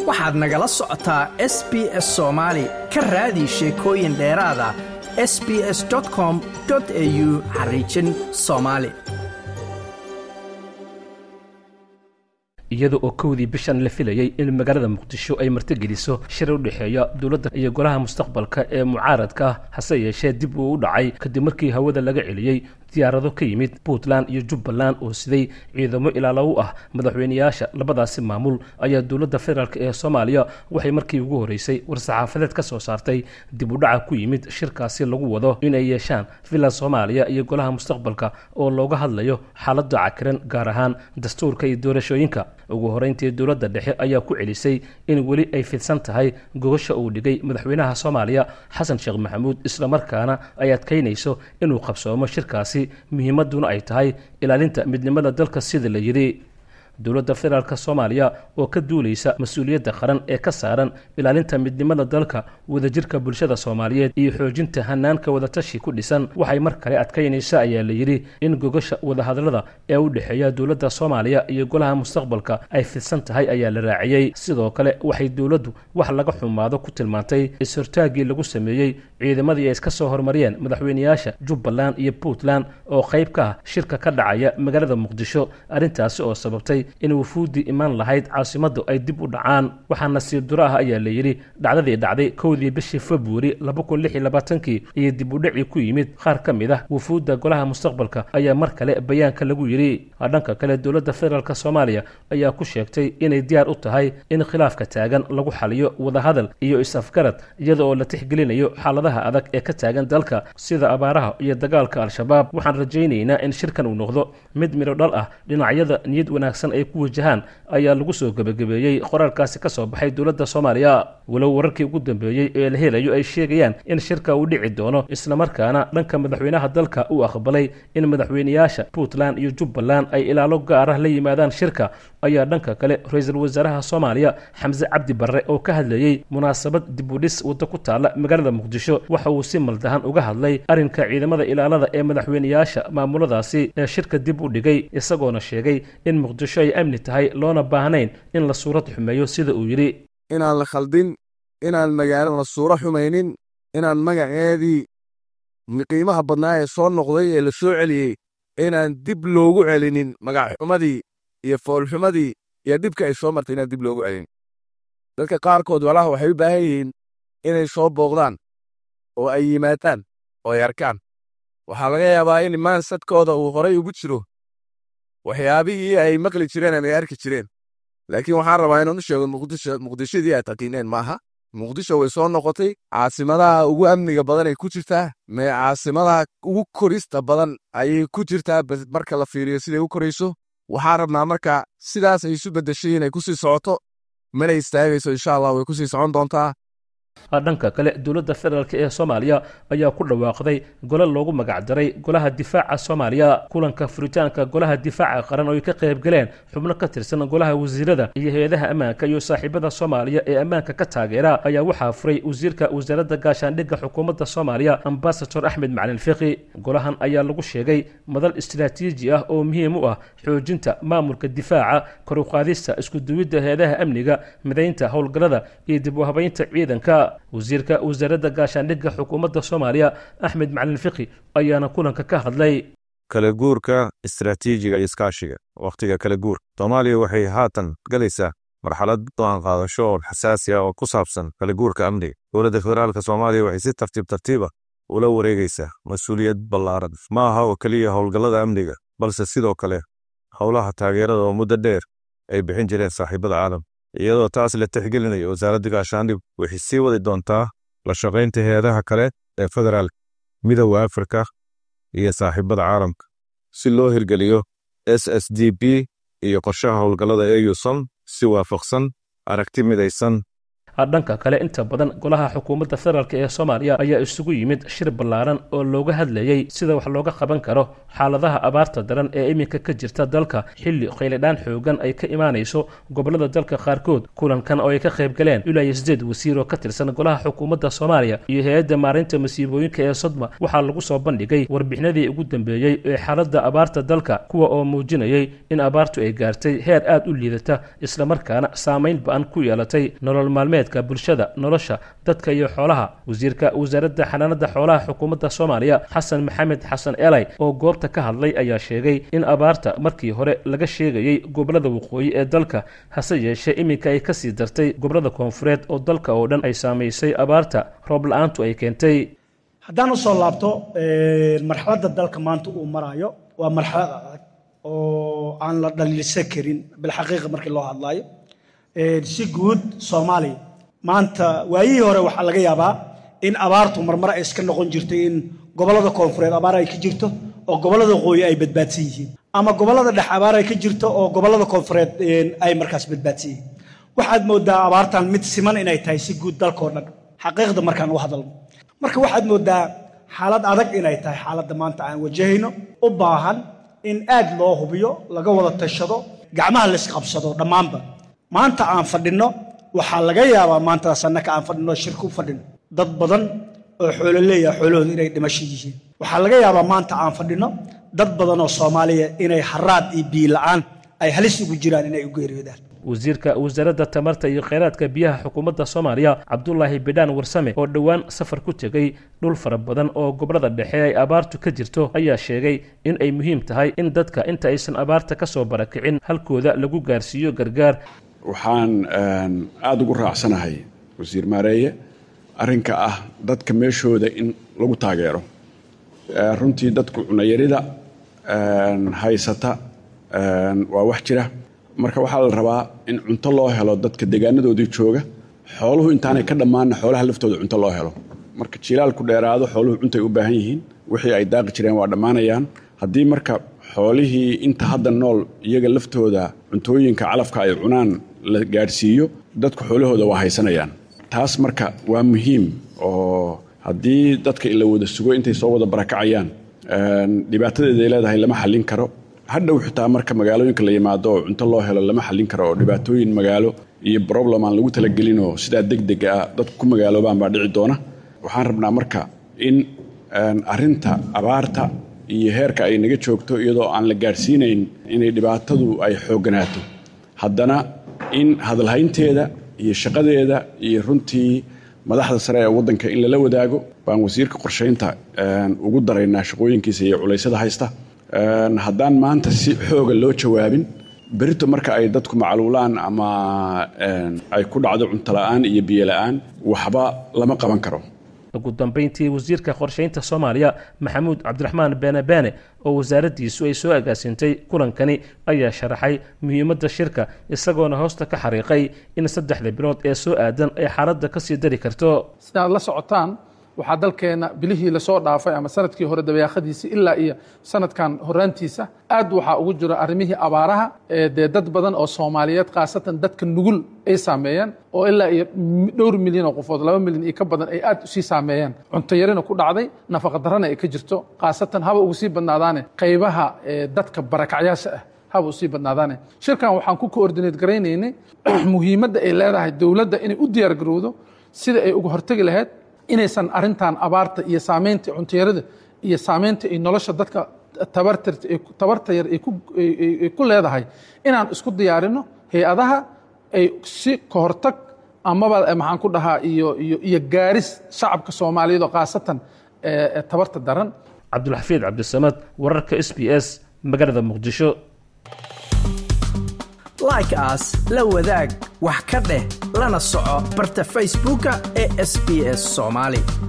waxaad nagala socotaa s b s soomaali ka raadi sheekooyin dheeraada s b s com au xariijin soomaali iyada oo kowdii bishan la filayey in magaalada muqdisho ay martigeliso shir u dhexeeya dowladda iyo golaha mustaqbalka ee mucaaradka ah hase yeeshee dib uu u dhacay kadib markii hawada laga celiyey diyaarado ka yimid puntland iyo jubbaland oo siday ciidamo ilaalo u ah madaxweyneyaasha labadaasi maamul ayaa dowladda federaalk ee soomaaliya waxay markii ugu horreysay war-saxaafadeed ka soo saartay dib u dhaca ku yimid shirkaasi lagu wado inay yeeshaan villa soomaaliya iyo golaha mustaqbalka oo looga hadlayo xaaladda cakiran gaar ahaan dastuurka iyo doorashooyinka ugu horeyntii dowladda dhexe ayaa ku celisay in weli ay fidsan tahay gogasha uu dhigay madaxweynaha soomaaliya xasan sheekh maxamuud islamarkaana ay adkaynayso inuu qabsoomo shirkaasi muhiimadduna ay tahay ilaalinta midnimada dalka sida la yidhi dowladda federaalk soomaaliya oo ka duulaysa mas-uuliyadda qaran ee ka saaran ilaalinta midnimada dalka wadajirka bulshada soomaaliyeed iyo xoojinta hanaanka wadatashi ku dhisan waxay mar kale adkaynaysa ayaa la yidhi in gogasha wadahadallada ee u dhexeeya dowladda soomaaliya iyo golaha mustaqbalka ay fidsan tahay ayaa la raaciyey sidoo kale waxay dowladdu wax laga xumaado ku tilmaantay is-hortaaggii lagu sameeyey ciidamadii ay iska soo hormariyeen madaxweyneyaasha jubbaland iyo puntland oo qayb ka ah shirka ka dhacaya magaalada muqdisho arrintaasi oo sababtay in wufuuddii imaan lahayd caasimaddu ay dib u dhacaan waxaa nasiib duro ah ayaa la yidhi dhacdadii dhacday kowdii bishii februari laba kun lix iyo labaatankii iyo dib u dhacii ku yimid qaar ka mid ah wufuudda golaha mustaqbalka ayaa mar kale bayaanka lagu yidhi dhanka kale dowladda federaalk soomaaliya ayaa ku sheegtay inay diyaar u tahay in khilaafka taagan lagu xaliyo wadahadal iyo is-afgarad iyada oo la tixgelinayo xaaladaha adag ee ka taagan dalka sida abaaraha iyo dagaalka al-shabaab waxaan rajaynaynaa in shirkan uu noqdo mid midho dhal ah dhinacyada niyad wanaagsan ay ku wajahaan ayaa lagu soo gebagabeeyey qoraalkaasi ka soo baxay dowladda soomaaliya walow wararkii ugu dambeeyey ee la helayo ay sheegayaan in shirka uu dhici doono islamarkaana dhanka madaxweynaha dalka uu aqbalay in madaxweyneyaasha puntland iyo jubbaland ay ilaalo gaar ah la yimaadaan shirka ayaa dhanka kale ra-iisul wasaaraha soomaaliya xamse cabdi barre oo ka hadlayey munaasabad dibudhis waddo ku taalla magaalada muqdisho waxa uu si maldahan uga hadlay arrinka ciidamada ilaalada ee madaxweyneyaasha maamuladaasi ee shirka dib u dhigay isagoona sheegay in muqdisho ay amni tahay loona baahnayn in la suurad xumeeyo sida uu yidhi inaan la khaldin inaan magaalada la suuro xumaynin inaan magaceedii qiimaha badnaa ee soo noqday ee la soo celiyey inaan dib loogu celinin magacxumadii iyo foolxumadii iyo dhibka ay soo martay inaan dib loogu celinin dadka qaarkood walaha waxay u baahan yihiin inay soo booqdaan oo ay yimaadaan oo ay arkaan waxaa laga yaabaa in maansadkooda uu horay ugu jiro waxyaabihii ay maqli jireen ama ay arki jireen laakiin waxaan rabaa inaan u sheego muqdisho muqdishadii aad taqiineen maaha muqdisho way soo noqotay caasimadaha ugu amniga badan ay ku jirtaa mee caasimadaha ugu korista badan ayay ku jirtaa marka la fiiriyo siday u korayso waxaan rabnaa marka sidaas ay isu beddeshay inay ku sii socoto mana istaagayso insha allah way ku sii socon doontaa dhanka kale dowladda federaalk ee soomaaliya ayaa ku dhawaaqday gole loogu magacdaray golaha difaaca soomaaliya kulanka furitaanka golaha difaaca qaran oo ay ka qayb galeen xubno ka tirsan golaha wasiirada iyo hay-adaha ammaanka iyo saaxiibada soomaaliya ee ammaanka ka taageera ayaa waxaa furay wasiirka wasaaradda gaashaandhigga xukuumadda soomaaliya ambasador axmed macalin fiqi golahan ayaa lagu sheegay madal istiraatiiji ah oo muhiim u ah xoojinta maamulka difaaca kor u qaadista iskuduwidda hay-adaha amniga midaynta howlgallada iyo dib u habaynta ciidanka wasiirka wasaaradda gaashaandhigga xukuumadda soomaaliya axmed macalin fiqi ayaana kulanka ka hadlay kala guurka istaraatiijiga iyo iskaashiga wakhtiga kala guur soomaaliya waxay haatan galaysaa marxalad go-aan qaadasho oo xasaasi ah oo ku saabsan kala guurka amniga dowladda federaalka soomaaliya waxay si tartiib tartiiba ula wareegaysaa mas-uuliyad ballaaran ma aha oo keliya howlgallada amniga balse sidoo kale howlaha taageerada oo muddo dheer ay bixin jireen saaxiibada caalam iyadoo taas la tixgelinayo wasaaradda gaashaandhig waxay sii wadi doontaa la shaqaynta hay-adaha kale ee federaalka midooda afrika iyo saaxiibada caalamka si loo hirgeliyo s s d b iyo qorshaha howlgallada eusom si waafaqsan aragti midaysan dhanka kale inta badan golaha xukuumadda federaalk ee soomaaliya ayaa isugu yimid shir ballaaran oo looga hadlayey sida wax looga qaban karo xaaladaha abaarta daran ee iminka ka jirta dalka xilli khayladhaan xoogan ay ka imaanayso gobolada dalka qaarkood kulankan oo ay ka qayb galeen ilaa iyo sideed wasiir oo ka tirsan golaha xukuumadda soomaaliya iyo hay-adda maareynta masiibooyinka ee sodma waxaa lagu soo bandhigay warbixinadii ugu dambeeyey ee xaaladda abaarta dalka kuwa oo muujinayay in abaartu ay gaartay heer aad u liidata islamarkaana saamayn ba-an ku yeelatay nolol maalmeedka bulshada nolosha dadka iyo xoolaha wasiirka wasaaradda xanaanada xoolaha xukuumadda soomaaliya xasan maxamed xasan elay oo goobta ka hadlay ayaa sheegay in abaarta markii hore laga sheegayey gobolada waqooyi ee dalka hase yeeshee iminka ay kasii dartay gobolada koonfureed oo dalka oo dhan ay saamaysay abaarta roob la-aantu ay keentay haddaan usoo laabto marxaladda dalka maanta uu maraayo waa marxalad adag oo aan la dhaliilsan karin bilxaqiiqa markii loo hadlaayo si guud soomaaliya maanta waayihii hore waxaa laga yaabaa in abaartu marmar ay iska noqon jirtay in gobollada koonfureed abaar ay ka jirto oo gobollada waqooyi ay badbaadsan yihiin ama gobollada dhex abaar ay ka jirto oo gobollada koonfureed ay markaas badbaadsan yihiin waxaad moodaa abaartan mid siman inay tahay si guud dalkao dhan xaqiiqda markaan u hadalno marka waxaad moodaa xaalad adag inay tahay xaaladda maanta aan wajahayno u baahan in aad loo hubiyo laga wada tashado gacmaha laisqabsado dhammaanba maanta aan fadhinno waxaa laga yaabaa maantaas annaka aan fadhinno shirka u fadhino dad badan oo xoolo leeyaha xoolahooda inay dhimasho yihiin waxaa laga yaabaa maanta aan fadhinno dad badan oo soomaaliya inay haraad iyo biila'aan ay halis ugu jiraan inay u geeriyoodaan wasiirka wasaaradda tamarta iyo kheyraadka biyaha xukuumadda soomaaliya cabdulaahi bidhaan warsame oo dhowaan safar ku tegey dhul fara badan oo gobolada dhexe ay abaartu ka jirto ayaa sheegay in ay muhiim tahay in dadka inta aysan abaarta ka soo barakicin halkooda lagu gaarsiiyo gargaar waxaan aada ugu raacsanahay wasiir maareeye arrinka ah dadka meeshooda in lagu taageero runtii dadku cunayarida haysata waa wax jira marka waxaa la rabaa in cunto loo helo dadka deegaanadoodii jooga xooluhu intaanay ka dhammaanna xoolaha laftooda cunto loo helo marka jilaalku dheeraado xooluhu cuntay u baahan yihiin wixii ay daaqi jireen waa dhammaanayaan haddii marka xoolihii inta hadda nool iyaga laftooda cuntooyinka calafka ay cunaan la gaadhsiiyo dadku xoolahooda waa haysanayaan taas marka waa muhiim oo haddii dadka ila wada sugo intay soo wada barakacayaan dhibaatadeeday leedahay lama xallin karo hadhow xitaa marka magaalooyinka la yimaado oo cunto loo helo lama xallin karo oo dhibaatooyin magaalo iyo problem aan lagu talagelinoo sidaa deg dega ah dadku ku magaaloobaan baa dhici doona waxaan rabnaa marka in arinta abaarta iyo heerka ay naga joogto iyadoo aan la gaadhsiinayn inay dhibaatadu ay xoogganaato haddana in hadalhaynteeda iyo shaqadeeda iyo runtii madaxda sare ee waddanka in lala wadaago baan wasiirka qorshaynta ugu daraynaa shaqooyinkiisa iyo culaysada haysta haddaan maanta si xooga loo jawaabin berito marka ay dadku macluulaan ama ay ku dhacdo cuntola'aan iyo biyola'aan waxba lama qaban karo ugu dambayntii wasiirka qorshaynta soomaaliya maxamuud cabdiraxmaan beene beene oo wasaaraddiisu ay soo agaasintay kulankani ayaa sharaxay muhiimadda shirka isagoona hoosta ka xariiqay in saddexda bilood ee soo aadan ay xaaladda ka sii dari karto sidaad la socotaan waxaa dalkeenna bilihii lasoo dhaafay ama sanadkii hore dabeeqadiisii ilaa iyo sanadkan horaantiisa aad waxaa ugu jiro arrimihii abaaraha dee dad badan oo soomaaliyeed khaasatan dadka nugul ay saameeyeen oo ilaa iyo dhowr milyan oo qofood laba milyan iyo ka badan ay aad usii saameeyeen cuntoyarina ku dhacday nafaqadarrana ay ka jirto khaasatan haba ugu sii badnaadaane qaybaha dadka barakacyaasha ah haba usii badnaadaane shirkan waxaan ku koordineed garaynaynay muhiimadda ay leedahay dowladda inay u diyaargarowdo sida ay uga hortegi lahayd inaysan arintan abaarta iyo saamaynta cuntayarada iyo saamaynta ay nolosha dadka tabarta yar ay ku leedahay inaan isku diyaarino hay-adaha ay si kahortag amaba maxaan ku dhahaa iyo iyo gaaris shacabka soomaaliyeed oo khaasatan tabarta daran cabdulxafiid cabdisamad wararka s b s magaalada muqdisho like aas la wadaag wax ka dheh lana soco barta facebooka ee sb s soomaali